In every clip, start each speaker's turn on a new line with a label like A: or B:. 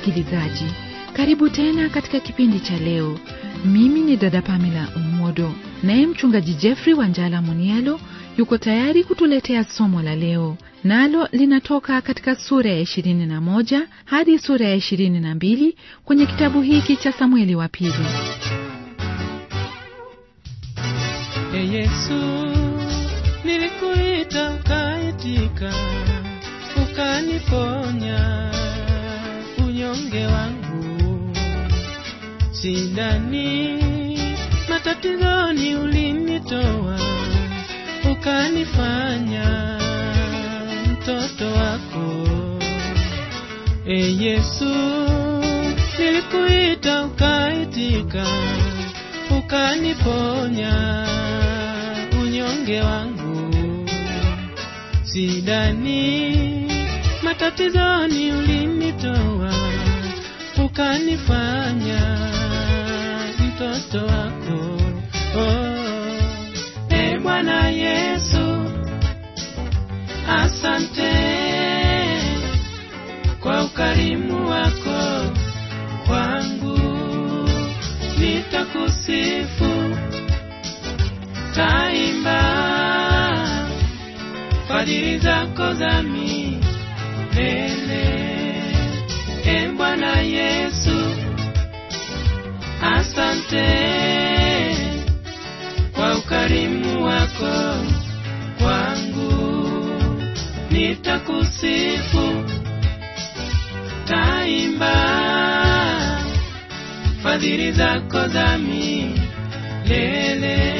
A: msikilizaji karibu tena katika kipindi cha leo mimi ni dada pamela umodo naye mchungaji jeffrey wanjala munialo yuko tayari kutuletea somo la leo nalo linatoka katika sura ya 21 hadi sura ya 22 kwenye kitabu hiki cha samueli wa pili
B: E Yesu, nilikuita ukaitika, ukaniponya unyonge wangu. Shidani, matatizoni ulinitoa, ukanifanya mtoto wako. E Yesu, nilikuita ukaitika, ukaniponya unyonge wangu. Sidani matatizoni ulinitoa, ukanifanya mtoto wako. Oh, e Bwana Yesu, asante kwa ukarimu wako kwangu, nitakusifu taimba fadhili zako za milele. E Bwana Yesu, asante kwa ukarimu wako kwangu, nitakusifu taimba fadhili zako za milele.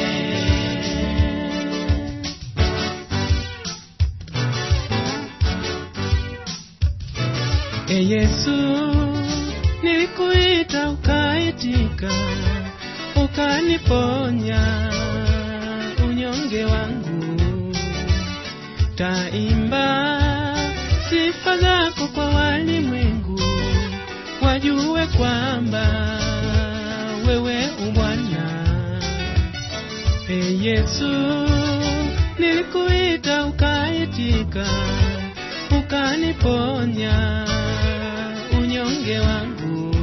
B: E Yesu, nilikuita ukaitika, ukaniponya unyonge wangu. Taimba sifa zako kwa walimwengu, wajue kwamba wewe ubwana. E Yesu, nilikuita ukaitika, ukaniponya unyonge wangu.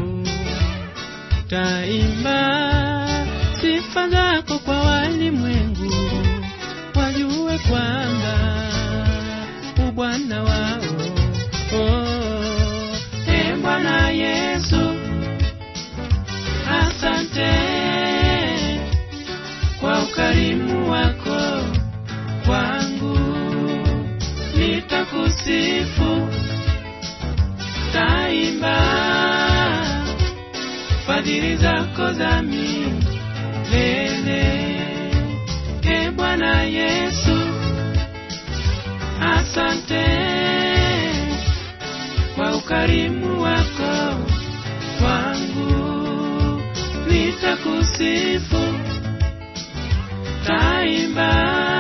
B: Taimba sifa zako kwa walimwengu, wajue kwamba ubwana wao. Oh, e Bwana Yesu, asante kwa ukarimu wako kwangu, nitakusifu taimba fadhili zako za milele. E Bwana Yesu, asante kwa ukarimu wako kwangu, nitakusifu taimba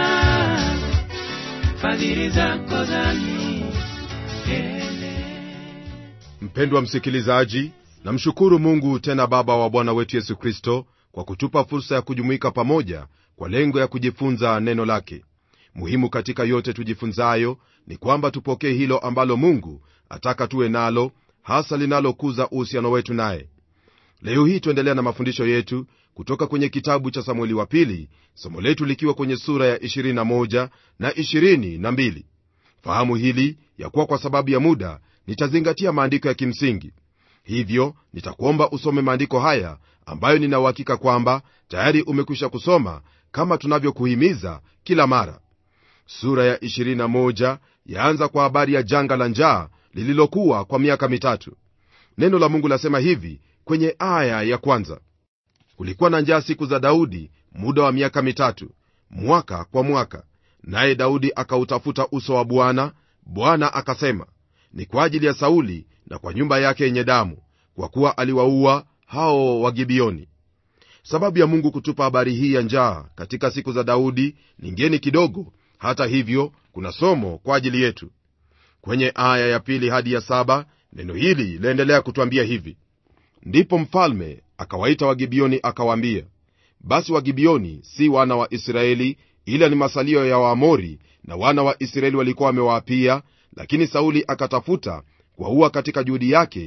B: fadhili zako za milele.
C: mpendwa msikilizaji namshukuru mungu tena baba wa bwana wetu yesu kristo kwa kutupa fursa ya kujumuika pamoja kwa lengo ya kujifunza neno lake muhimu katika yote tujifunzayo ni kwamba tupokee hilo ambalo mungu ataka tuwe nalo hasa linalokuza uhusiano wetu naye leo hii tuendelea na mafundisho yetu kutoka kwenye kitabu cha samueli wa pili somo letu likiwa kwenye sura ya 21 na 22 fahamu hili ya kuwa kwa sababu ya muda nitazingatia maandiko ya kimsingi hivyo nitakuomba usome maandiko haya ambayo nina uhakika kwamba tayari umekwisha kusoma kama tunavyokuhimiza kila mara sura ya 21 yaanza kwa habari ya janga la njaa lililokuwa kwa miaka mitatu neno la mungu lasema hivi kwenye aya ya kwanza kulikuwa na njaa siku za daudi muda wa miaka mitatu mwaka kwa mwaka naye daudi akautafuta uso wa bwana bwana akasema ni kwa ajili ya sauli na kwa nyumba yake yenye damu kwa kuwa aliwaua hao wagibioni sababu ya mungu kutupa habari hii ya njaa katika siku za daudi ni ngeni kidogo hata hivyo kuna somo kwa ajili yetu kwenye aya ya pili hadi ya saba neno hili laendelea kutwambia hivi ndipo mfalme akawaita wagibioni akawaambia basi wagibioni si wana wa israeli ila ni masalio ya waamori na wana wa israeli walikuwa wamewaapia lakini sauli akatafuta kuwaua katika juhudi yake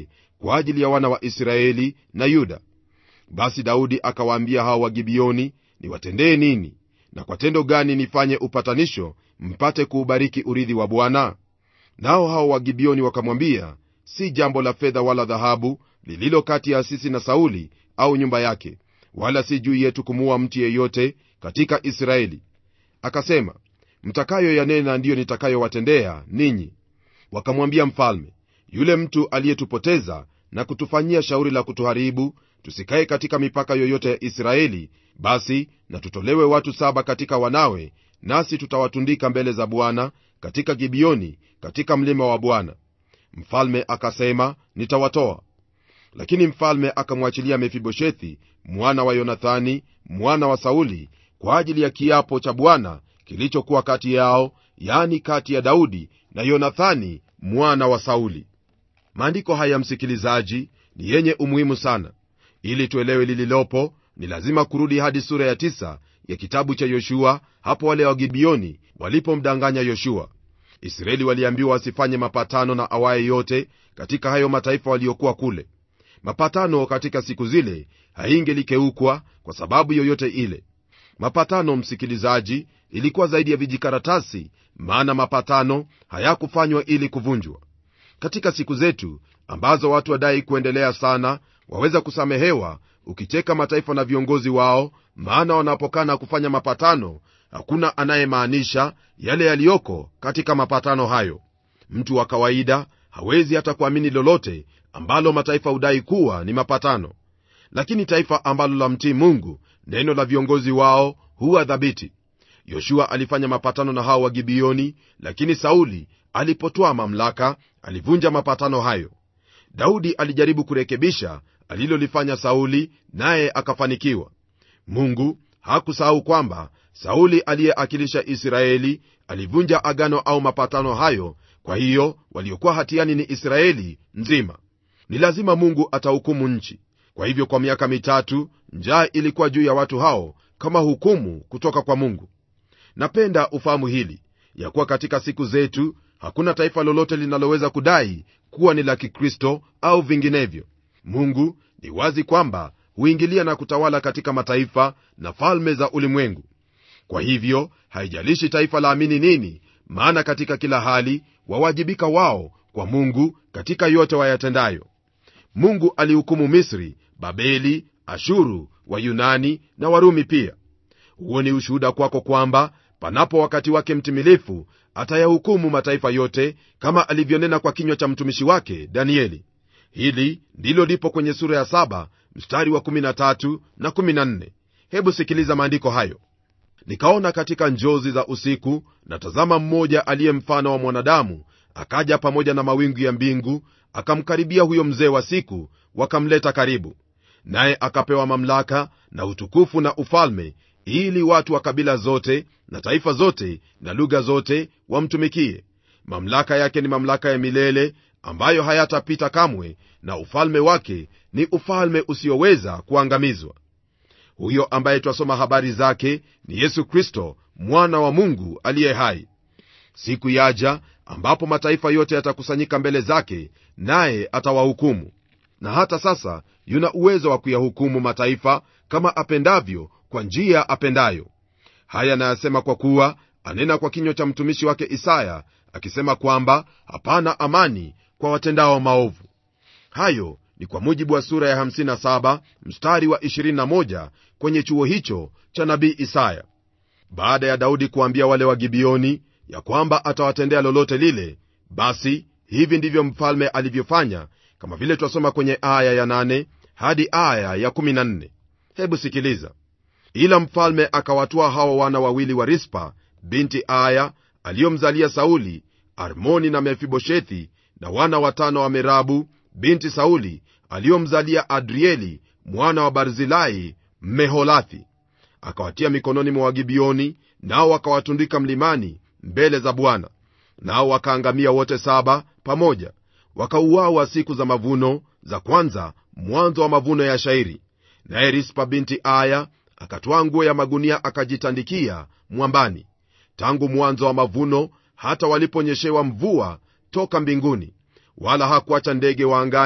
C: kwa ajili ya wana wa israeli na yuda basi daudi akawaambia hao wagibioni niwatendee nini na kwa tendo gani nifanye upatanisho mpate kuubariki urithi wa bwana nao hao wagibioni wakamwambia si jambo la fedha wala dhahabu lililo kati ya sisi na sauli au nyumba yake wala si juu yetu kumuua mtu yeyote katika israeli akasema mtakayo yanena ndiyo nitakayowatendea ninyi wakamwambia mfalme yule mtu aliyetupoteza na kutufanyia shauri la kutuharibu tusikae katika mipaka yoyote ya israeli basi na tutolewe watu saba katika wanawe nasi tutawatundika mbele za bwana katika gibioni katika mlima wa bwana mfalme akasema nitawatoa lakini mfalme akamwachilia mefiboshethi mwana wa yonathani mwana wa sauli kwa ajili ya kiapo cha bwana kilichokuwa kati yao yani kati ya daudi na yonathani mwana wa sauli maandiko haya msikilizaji ni yenye umuhimu sana ili tuelewe lililopo ni lazima kurudi hadi sura ya tisa ya kitabu cha yoshua hapo wale wagibioni walipomdanganya yoshua israeli waliambiwa wasifanye mapatano na awaye yote katika hayo mataifa waliokuwa kule mapatano katika siku zile haingelikeukwa kwa sababu yoyote ile mapatano msikilizaji ilikuwa zaidi ya vijikaratasi maana mapatano hayakufanywa ili kuvunjwa katika siku zetu ambazo watu wadai kuendelea sana waweza kusamehewa ukicheka mataifa na viongozi wao maana wanapokana kufanya mapatano hakuna anayemaanisha yale yaliyoko katika mapatano hayo mtu wa kawaida hawezi hata kuamini lolote ambalo mataifa hudai kuwa ni mapatano lakini taifa ambalo la mtii mungu neno la viongozi wao huwa dhabiti yoshua alifanya mapatano na hao wagibioni lakini sauli alipotwaa mamlaka alivunja mapatano hayo daudi alijaribu kurekebisha alilolifanya sauli naye akafanikiwa mungu hakusahau kwamba sauli aliyeakilisha israeli alivunja agano au mapatano hayo kwa hiyo waliokuwa hatiani ni israeli nzima ni lazima mungu atahukumu nchi kwa hivyo kwa miaka mitatu njaa ilikuwa juu ya watu hao kama hukumu kutoka kwa mungu napenda ufahamu hili ya kuwa katika siku zetu hakuna taifa lolote linaloweza kudai kuwa ni la kikristo au vinginevyo mungu ni wazi kwamba huingilia na kutawala katika mataifa na falme za ulimwengu kwa hivyo haijalishi taifa laamini nini maana katika kila hali wawajibika wao kwa mungu katika yote wayatendayo mungu alihukumu misri babeli ashuru wayunani na warumi pia huo ni ushuhuda kwako kwamba panapo wakati wake mtimilifu atayahukumu mataifa yote kama alivyonena kwa kinywa cha mtumishi wake danieli hili ndilo lipo kwenye sura ya 7 mstari wa 13 na 14 hebu sikiliza maandiko hayo nikaona katika njozi za usiku na tazama mmoja aliye mfano wa mwanadamu akaja pamoja na mawingu ya mbingu akamkaribia huyo mzee wa siku wakamleta karibu naye akapewa mamlaka na utukufu na ufalme ili watu wa kabila zote na taifa zote na lugha zote wamtumikie mamlaka yake ni mamlaka ya milele ambayo hayatapita kamwe na ufalme wake ni ufalme usioweza kuangamizwa huyo ambaye twasoma habari zake ni yesu kristo mwana wa mungu aliye hai siku yaja ambapo mataifa yote yatakusanyika mbele zake naye atawahukumu na hata sasa yuna uwezo wa kuyahukumu mataifa kama apendavyo kwa njia apendayo haya nayasema kwa kuwa anena kwa kinywa cha mtumishi wake isaya akisema kwamba hapana amani kwa watendao maovu hayo ni kwa mujibu wa sura ya 57 mstari wa 21 kwenye chuo hicho cha nabii isaya baada ya daudi kuambia wale wa gibioni ya kwamba atawatendea lolote lile basi hivi ndivyo mfalme alivyofanya kama vile twasoma kwenye aya ya 8 hadi aya ya 14 hebu sikiliza ila mfalme akawatwaa hawa wana wawili wa rispa binti aya aliyomzalia sauli armoni na mefiboshethi na wana watano wa merabu binti sauli aliyomzalia adrieli mwana wa barzilai mmeholathi akawatia mikononi mwa wagibioni nao wakawatundika mlimani mbele za bwana nao wakaangamia wote saba pamoja wakauawa siku za mavuno za kwanza mwanzo wa mavuno ya shairi naye rispa binti aya akatwaa nguo ya magunia akajitandikia mwambani tangu mwanzo wa mavuno hata waliponyeshewa mvua toka mbinguni wala hakuacha ndege wa angani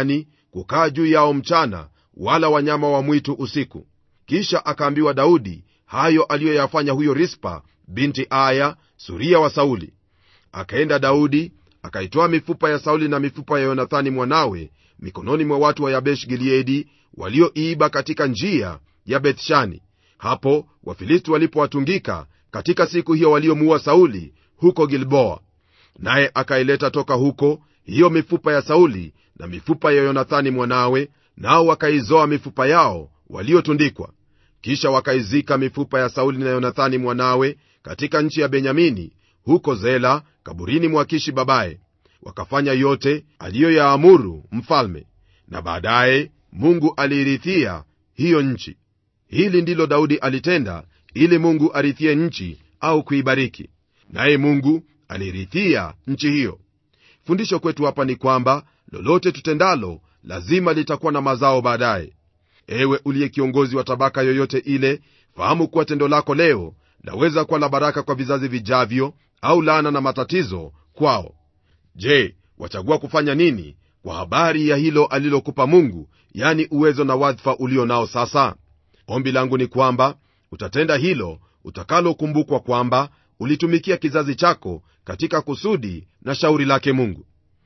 C: kukaa juu yao mchana wala wanyama wa mwitu usiku kisha akaambiwa daudi hayo aliyoyafanya huyo rispa binti aya suria wa sauli akaenda daudi akaitoa mifupa ya sauli na mifupa ya yonathani mwanawe mikononi mwa watu wa yabesh gileadi walioiiba katika njia ya bethshani hapo wafilisti walipowatungika katika siku hiyo waliomuua sauli huko gilboa naye akaileta toka huko hiyo mifupa ya sauli na mifupa ya yonathani mwanawe nao wakaizoa mifupa yao waliotundikwa kisha wakaizika mifupa ya sauli na yonathani mwanawe katika nchi ya benyamini huko zela kaburini mwa kishi babaye wakafanya yote aliyoyaamuru mfalme na baadaye mungu aliirithia hiyo nchi hili ndilo daudi alitenda ili mungu arithie nchi au kuibariki naye mungu aliirithia nchi hiyo fundisho kwetu hapa ni kwamba lolote tutendalo lazima litakuwa na mazao baadaye ewe uliye kiongozi wa tabaka yoyote ile fahamu kuwa tendo lako leo laweza kuwa la baraka kwa vizazi vijavyo au laana na matatizo kwao je wachagua kufanya nini kwa habari ya hilo alilokupa mungu yani uwezo na wadhifa ulio nao sasa ombi langu ni kwamba utatenda hilo utakalokumbukwa kwamba ulitumikia kizazi chako katika kusudi na shauri lake mungu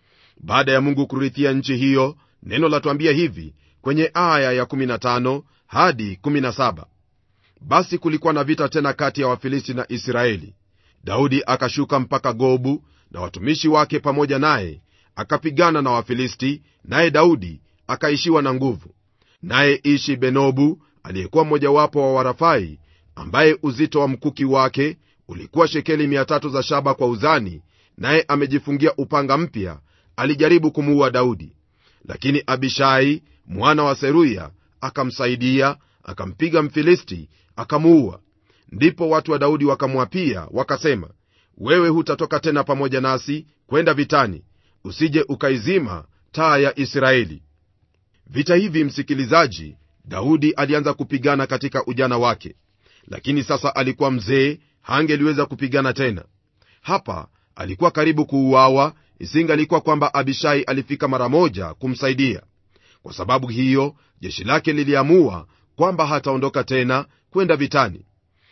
C: baada ya mungu kurithia nchi hiyo neno latuambia hivi kwenye aya ya15 hadi 17 basi kulikuwa na vita tena kati ya wafilisti na israeli daudi akashuka mpaka gobu na watumishi wake pamoja naye akapigana na wafilisti naye daudi akaishiwa na nguvu naye ishi benobu aliyekuwa mmojawapo wa warafai ambaye uzito wa mkuki wake ulikuwa shekeli 300 za shaba kwa uzani naye amejifungia upanga mpya alijaribu kumuua daudi lakini abishai mwana wa seruya akamsaidia akampiga mfilisti akamuua ndipo watu wa daudi wakamwapia wakasema wewe hutatoka tena pamoja nasi kwenda vitani usije ukaizima taa ya israeli vita hivi msikilizaji daudi alianza kupigana katika ujana wake lakini sasa alikuwa mzee hangeliweza kupigana tena hapa alikuwa karibu kuuawa isingalikuwa kwamba abishai alifika mara moja kumsaidia kwa sababu hiyo jeshi lake liliamua kwamba hataondoka tena kwenda vitani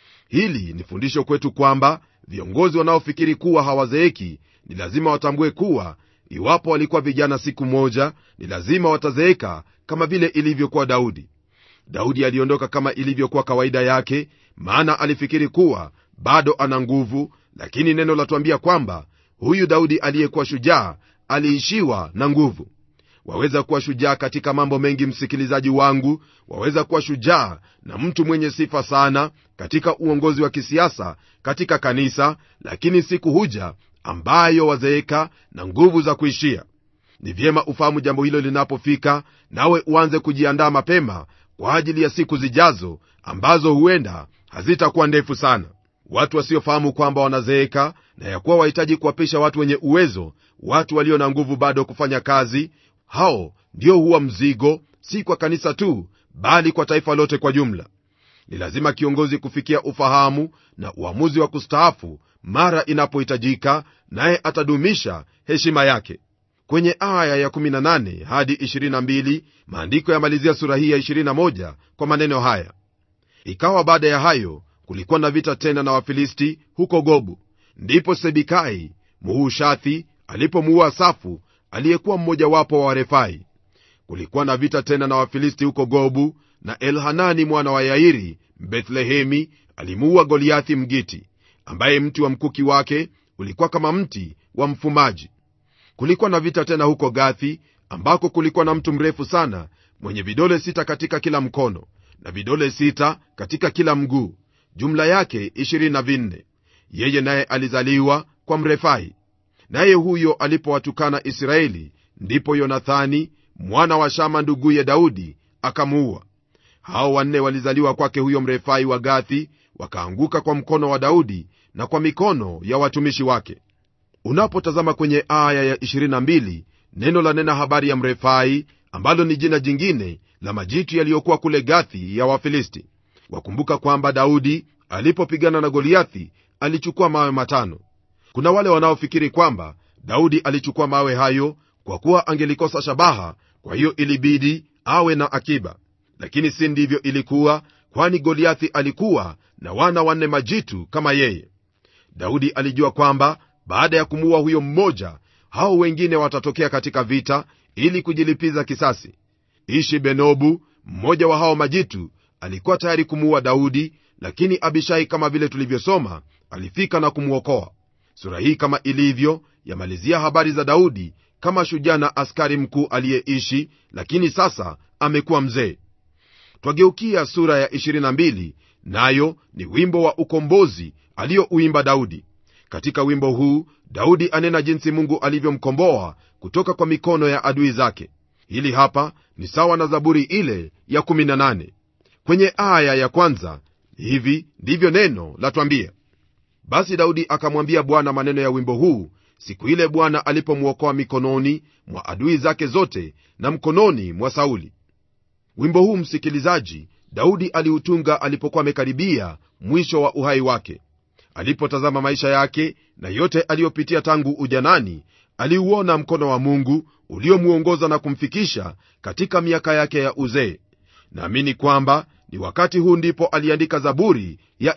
C: hili ni fundisho kwetu kwamba viongozi wanaofikiri kuwa hawazeeki ni lazima watambue kuwa iwapo walikuwa vijana siku moja ni lazima watazeeka kama vile ilivyokuwa daudi daudi aliondoka kama ilivyokuwa kawaida yake maana alifikiri kuwa bado ana nguvu lakini neno latuambia kwamba huyu daudi aliyekuwa shujaa aliishiwa na nguvu waweza kuwa shujaa katika mambo mengi msikilizaji wangu waweza kuwa shujaa na mtu mwenye sifa sana katika uongozi wa kisiasa katika kanisa lakini siku huja ambayo wazeeka na nguvu za kuishia ni vyema ufahamu jambo hilo linapofika nawe uanze kujiandaa mapema kwa ajili ya siku zijazo ambazo huenda hazitakuwa ndefu sana watu wasiofahamu kwamba wanazeeka na ya kuwa wahitaji kuwapisha watu wenye uwezo watu walio na nguvu bado kufanya kazi hao ndio huwa mzigo si kwa kanisa tu bali kwa taifa lote kwa jumla ni lazima kiongozi kufikia ufahamu na uamuzi wa kustaafu mara inapohitajika naye atadumisha heshima yake kwenye aya ya18 hadi 22 maandiko yamalizia sura hii ya 21 kwa maneno haya ikawa baada ya hayo kulikuwa na vita tena na wafilisti huko gobu ndipo sebikai muhushathi alipomuua safu aliyekuwa mmojawapo wa warefai kulikuwa na vita tena na wafilisti huko gobu na elhanani mwana wa yairi mbethlehemi alimuua goliathi mgiti ambaye mti wa mkuki wake ulikuwa kama mti wa mfumaji kulikuwa na vita tena huko gathi ambako kulikuwa na mtu mrefu sana mwenye vidole sita katika kila mkono na vidole sita katika kila mguu jumla yake 24 yeye naye alizaliwa kwa mrefai naye huyo alipowatukana israeli ndipo yonathani mwana wa shama nduguye daudi akamuua hao wanne walizaliwa kwake huyo mrefai wa gathi wakaanguka kwa mkono wa daudi na kwa mikono ya watumishi wake unapotazama kwenye aya ya 22 neno la nena habari ya mrefai ambalo ni jina jingine la majitu yaliyokuwa kule gathi ya wafilisti wakumbuka kwamba daudi alipopigana na goliathi alichukua mawe matano kuna wale wanaofikiri kwamba daudi alichukua mawe hayo kwa kuwa angelikosa shabaha kwa hiyo ilibidi awe na akiba lakini si ndivyo ilikuwa kwani goliathi alikuwa na wana wanne majitu kama yeye daudi alijua kwamba baada ya kumuua huyo mmoja hao wengine watatokea katika vita ili kujilipiza kisasi ishi benobu mmoja wa hao majitu alikuwa tayari kumuua daudi lakini abishai kama vile tulivyosoma alifika na kumwokoa sura hii kama ilivyo yamalizia habari za daudi kama shujaa na askari mkuu aliyeishi lakini sasa amekuwa mzee twageukia sura ya 22 nayo ni wimbo wa ukombozi aliyouimba daudi katika wimbo huu daudi anena jinsi mungu alivyomkomboa kutoka kwa mikono ya adui zake hili hapa ni sawa na zaburi ile ya 18 kwenye aya ya kwanza hivi ndivyo neno latwambia basi daudi akamwambia bwana maneno ya wimbo huu siku ile bwana alipomwokoa mikononi mwa adui zake zote na mkononi mwa sauli wimbo huu msikilizaji daudi aliutunga alipokuwa amekaribia mwisho wa uhai wake alipotazama maisha yake na yote aliyopitia tangu ujanani aliuona mkono wa mungu uliomwongoza na kumfikisha katika miaka yake ya uzee naamini kwamba ni wakati huu ndipo aliandika zaburi ya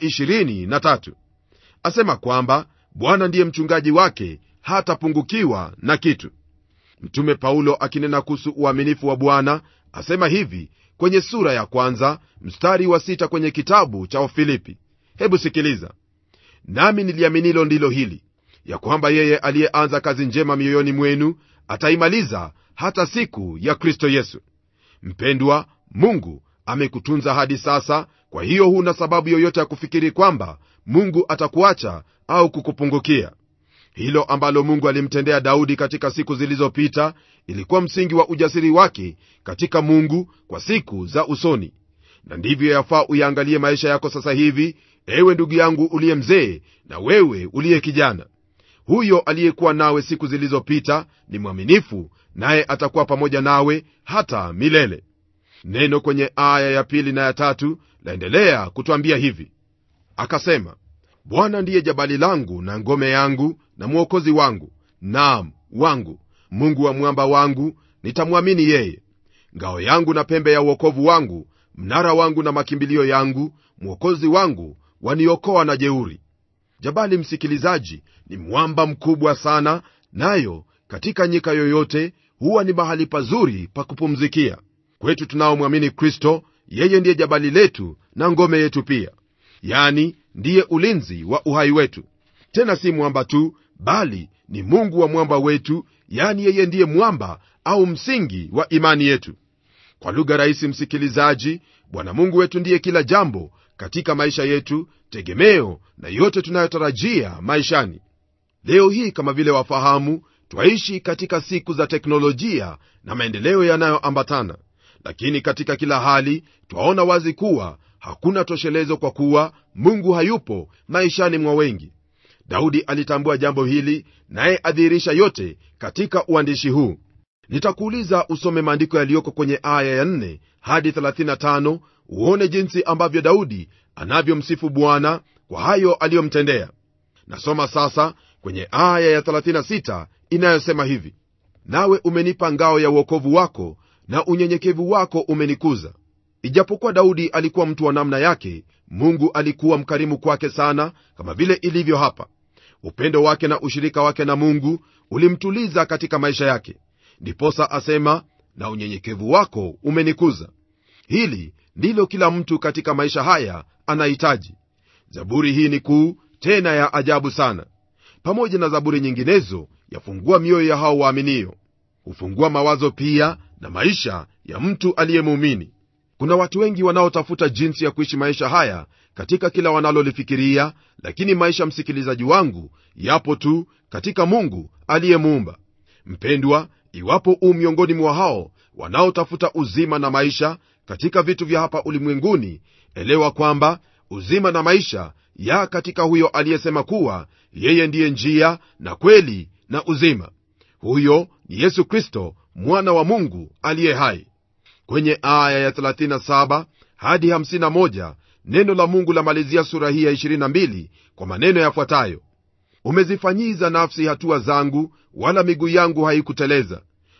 C: 23 asema kwamba bwana ndiye mchungaji wake hatapungukiwa na kitu mtume paulo akinena kuhusu uaminifu wa bwana asema hivi kwenye sura ya kwanza mstari wa sita kwenye kitabu cha wafilipi hebu sikiliza nami niliaminilo ndilo hili ya kwamba yeye aliyeanza kazi njema mioyoni mwenu ataimaliza hata siku ya kristo yesu mpendwa mungu amekutunza hadi sasa kwa hiyo huna sababu yoyote ya kufikiri kwamba mungu atakuacha au kukupungukia hilo ambalo mungu alimtendea daudi katika siku zilizopita ilikuwa msingi wa ujasiri wake katika mungu kwa siku za usoni na ndivyo yafaa uyaangalie maisha yako sasa hivi ewe ndugu yangu uliye mzee na wewe uliye kijana huyo aliyekuwa nawe siku zilizopita ni mwaminifu naye atakuwa pamoja nawe hata milele neno kwenye aya ya pili na ya tatu laendelea kutwambia hivi akasema bwana ndiye jabali langu na ngome yangu na mwokozi wangu naam wangu mungu wa mwamba wangu nitamwamini yeye ngao yangu na pembe ya uokovu wangu mnara wangu na makimbilio yangu mwokozi wangu waniokoa na jeuri jabali msikilizaji ni mwamba mkubwa sana nayo katika nyika yoyote huwa ni mahali pazuri pa kupumzikia kwetu tunaomwamini kristo yeye ndiye jabali letu na ngome yetu pia yani ndiye ulinzi wa uhai wetu tena si mwamba tu bali ni mungu wa mwamba wetu yani yeye ndiye mwamba au msingi wa imani yetu kwa lugha rahisi msikilizaji bwana mungu wetu ndiye kila jambo katika maisha yetu tegemeo na yote tunayotarajia maishani leo hii kama vile wafahamu twaishi katika siku za teknolojia na maendeleo yanayoambatana lakini katika kila hali twaona wazi kuwa hakuna toshelezo kwa kuwa mungu hayupo maishani mwa wengi daudi alitambua jambo hili naye adhihirisha yote katika uandishi huu nitakuuliza usome maandiko yaliyoko kwenye aya ya 4 hadi 35 uone jinsi ambavyo daudi anavyomsifu bwana kwa hayo aliyomtendea nasoma sasa kwenye aya ya 36 inayosema hivi nawe umenipa ngao ya uokovu wako na unyenyekevu wako umenikuza ijapokuwa daudi alikuwa mtu wa namna yake mungu alikuwa mkarimu kwake sana kama vile ilivyo hapa upendo wake na ushirika wake na mungu ulimtuliza katika maisha yake ndiposa asema na unyenyekevu wako umenikuza hili ndilo kila mtu katika maisha haya anahitaji zaburi hii ni kuu tena ya ajabu sana pamoja na zaburi nyinginezo yafungua mioyo ya hao waaminio hufungua mawazo pia na maisha ya mtu aliyemuumini kuna watu wengi wanaotafuta jinsi ya kuishi maisha haya katika kila wanalolifikiria lakini maisha msikilizaji wangu yapo tu katika mungu aliyemuumba mpendwa iwapo u miongoni mwa hao wanaotafuta uzima na maisha katika vitu vya hapa ulimwenguni elewa kwamba uzima na maisha ya katika huyo aliyesema kuwa yeye ndiye njia na kweli na uzima huyo ni yesu kristo mwana wa mungu aliye hai kwenye aya ya 37 hadi 51 neno la mungu lamalizia sura hii ya 22 kwa maneno yafuatayo umezifanyiza nafsi hatua zangu wala miguu yangu haikuteleza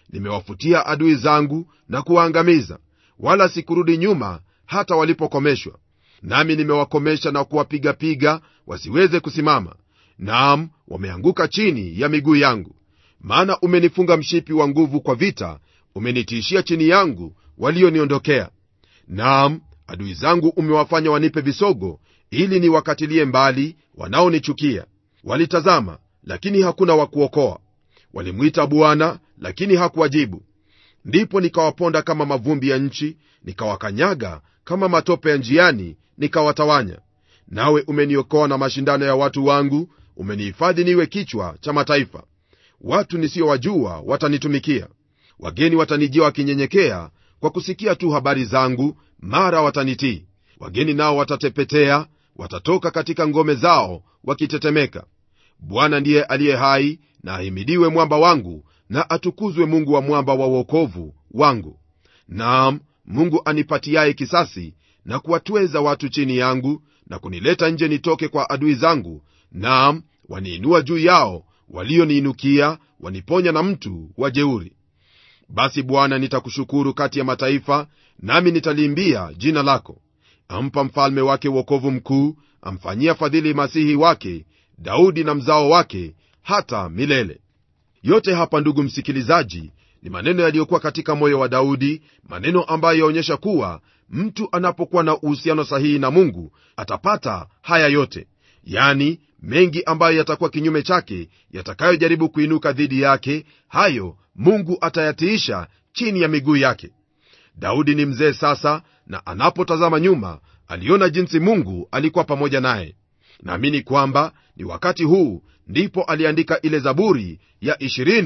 C: nimewafutia adui zangu na kuwaangamiza wala sikurudi nyuma hata walipokomeshwa nami nimewakomesha na kuwapigapiga wasiweze kusimama naam wameanguka chini ya miguu yangu maana umenifunga mshipi wa nguvu kwa vita umenitiishia chini yangu walioniondokea naam adui zangu umewafanya wanipe visogo ili niwakatilie mbali wanaonichukia walitazama lakini hakuna wa kuokoa walimwita bwana lakini hakuwajibu ndipo nikawaponda kama mavumbi ya nchi nikawakanyaga kama matope ya njiani nikawatawanya nawe umeniokoa na mashindano ya watu wangu umenihifadhi niwe kichwa cha mataifa watu nisiyowajua watanitumikia wageni watanijia wakinyenyekea kwa kusikia tu habari zangu mara watanitii wageni nao watatepetea watatoka katika ngome zao wakitetemeka bwana ndiye aliye hai na ahimidiwe mwamba wangu na atukuzwe mungu wa mwamba wa uokovu wangu naam mungu anipatiaye kisasi na kuwatweza watu chini yangu na kunileta nje nitoke kwa adui zangu naam waniinua juu yao walioniinukia waniponya na mtu wa jeuri basi bwana nitakushukuru kati ya mataifa nami nitaliimbia jina lako ampa mfalme wake uokovu mkuu amfanyia fadhili masihi wake daudi na mzao wake hata milele yote hapa ndugu msikilizaji ni maneno yaliyokuwa katika moyo wa daudi maneno ambayo yaonyesha kuwa mtu anapokuwa na uhusiano sahihi na mungu atapata haya yote yani mengi ambayo yatakuwa kinyume chake yatakayojaribu kuinuka dhidi yake hayo mungu atayatiisha chini ya miguu yake daudi ni mzee sasa na anapotazama nyuma aliona jinsi mungu alikuwa pamoja naye naamini kwamba ni wakati huu ndipo aliandika ile zaburi ya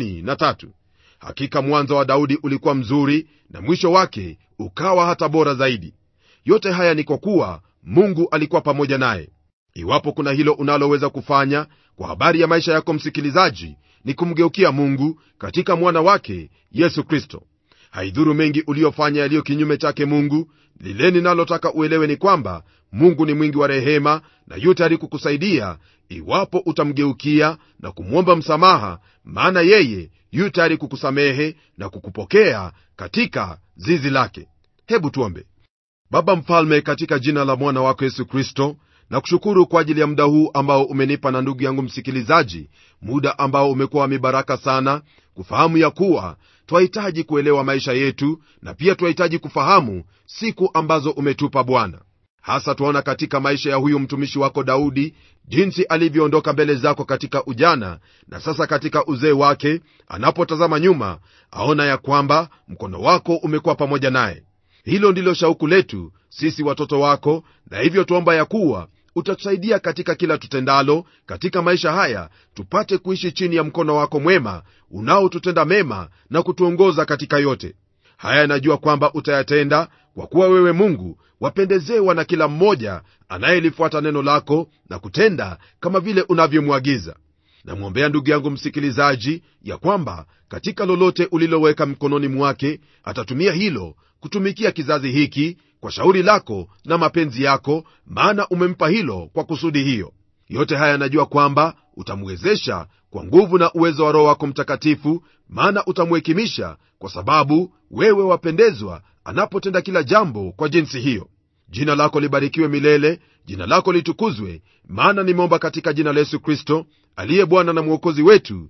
C: 23 hakika mwanzo wa daudi ulikuwa mzuri na mwisho wake ukawa hata bora zaidi yote haya ni kwa kuwa mungu alikuwa pamoja naye iwapo kuna hilo unaloweza kufanya kwa habari ya maisha yako msikilizaji ni kumgeukia mungu katika mwana wake yesu kristo haidhuru mengi uliyofanya yaliyo kinyume chake mungu lile ninalotaka uelewe ni kwamba mungu ni mwingi wa rehema na yu tayari kukusaidia iwapo utamgeukia na kumwomba msamaha maana yeye yu tayari kukusamehe na kukupokea katika zizi lake hebu tuombe baba mfalme katika jina la mwana wako yesu kristo na kushukuru kwa ajili ya muda huu ambao umenipa na ndugu yangu msikilizaji muda ambao umekuwa wa mibaraka sana kufahamu ya kuwa twahitaji kuelewa maisha yetu na pia twahitaji kufahamu siku ambazo umetupa bwana hasa twaona katika maisha ya huyu mtumishi wako daudi jinsi alivyoondoka mbele zako katika ujana na sasa katika uzee wake anapotazama nyuma aona ya kwamba mkono wako umekuwa pamoja naye hilo ndilo shauku letu sisi watoto wako na hivyo tuomba ya kuwa utatusaidia katika kila tutendalo katika maisha haya tupate kuishi chini ya mkono wako mwema unaotutenda mema na kutuongoza katika yote haya yanajua kwamba utayatenda kwa kuwa wewe mungu wapendezewa na kila mmoja anayelifuata neno lako na kutenda kama vile unavyomwagiza namwombea ndugu yangu msikilizaji ya kwamba katika lolote uliloweka mkononi mwake atatumia hilo kutumikia kizazi hiki kwa shauri lako na mapenzi yako maana umempa hilo kwa kusudi hiyo yote haya yanajua kwamba utamwezesha kwa nguvu na uwezo wa roho wako mtakatifu maana utamhekimisha kwa sababu wewe wapendezwa anapotenda kila jambo kwa jinsi hiyo jina lako libarikiwe milele jina lako litukuzwe maana nimeomba katika jina la yesu kristo aliye bwana na mwokozi wetu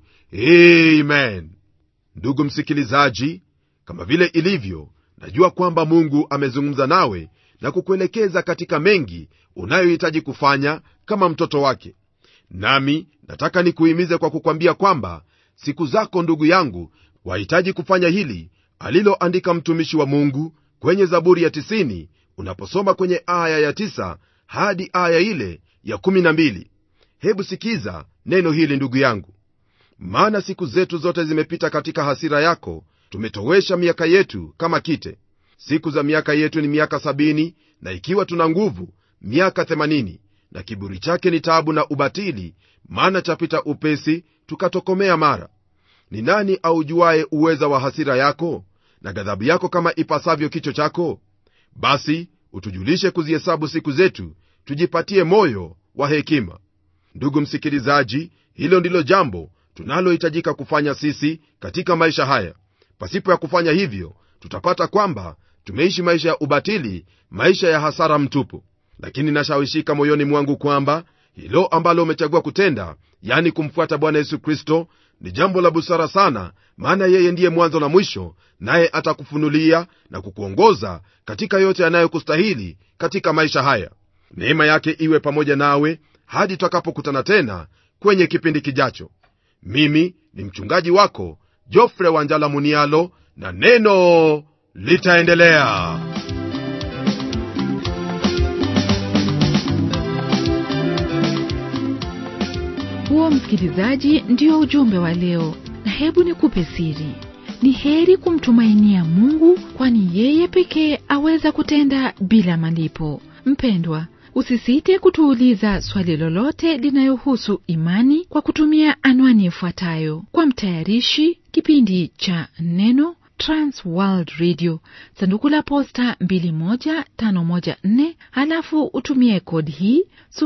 C: amen ndugu msikilizaji kama vile ilivyo najua kwamba mungu amezungumza nawe na kukuelekeza katika mengi unayohitaji kufanya kama mtoto wake nami nataka nikuhimize kwa kukwambia kwamba siku zako ndugu yangu wahitaji kufanya hili aliloandika mtumishi wa mungu kwenye zaburi ya 90 unaposoma kwenye aya ya 9 hadi aya ile ya 12 hebu sikiza neno hili ndugu yangu maana siku zetu zote zimepita katika hasira yako tumetowesha miaka yetu kama kite siku za miaka yetu ni miaka 70 na ikiwa tuna nguvu miaka 80 na kiburi chake ni taabu na ubatili maana chapita upesi tukatokomea mara ni nani aujuaye uweza wa hasira yako na ghadhabu yako kama ipasavyo kicho chako basi utujulishe kuzihesabu siku zetu tujipatie moyo wa hekima ndugu msikilizaji hilo ndilo jambo tunalohitajika kufanya sisi katika maisha haya pasipo ya kufanya hivyo tutapata kwamba tumeishi maisha ya ubatili maisha ya hasara mtupu lakini nashawishika moyoni mwangu kwamba hilo ambalo umechagua kutenda yani kumfuata bwana yesu kristo ni jambo la busara sana maana yeye ndiye mwanzo na mwisho naye atakufunulia na kukuongoza katika yote yanayokustahili katika maisha haya neema yake iwe pamoja nawe hadi tutakapokutana tena kwenye kipindi kijacho mimi ni mchungaji wako jofre wanjala munialo na neno litaendelea
A: huo msikilizaji ndio ujumbe wa leo na hebu nikupe siri ni heri kumtumainia mungu kwani yeye pekee aweza kutenda bila malipo mpendwa usisite kutuuliza swali lolote linayohusu imani kwa kutumia anwani ifuatayo kwa mtayarishi kipindi cha neno transworld radio sanduku la posta 21514 halafu utumie kodi hii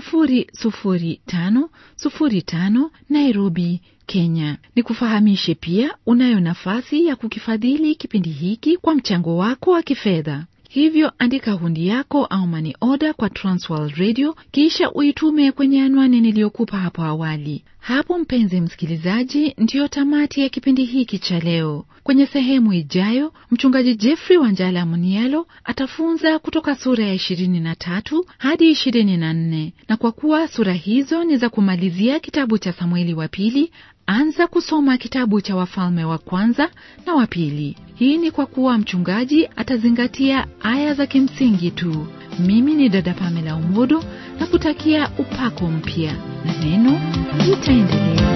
A: 00505 nairobi kenya ni kufahamishe pia unayo nafasi ya kukifadhili kipindi hiki kwa mchango wako wa kifedha hivyo andika hundi yako au mani oda kwa transworld radio kisha uitume kwenye anwani niliyokupa hapo awali hapo mpenzi msikilizaji ndiyo tamati ya kipindi hiki cha leo kwenye sehemu ijayo mchungaji jeffrey wanjala munialo atafunza kutoka sura ya 23 hadi 24 na kwa kuwa sura hizo ni za kumalizia kitabu cha samueli wa pili anza kusoma kitabu cha wafalme wa kwanza na wa pili hii ni kwa kuwa mchungaji atazingatia aya za kimsingi tu mimi ni dada pamela umodo na kutakia upako mpya na neno litaendelea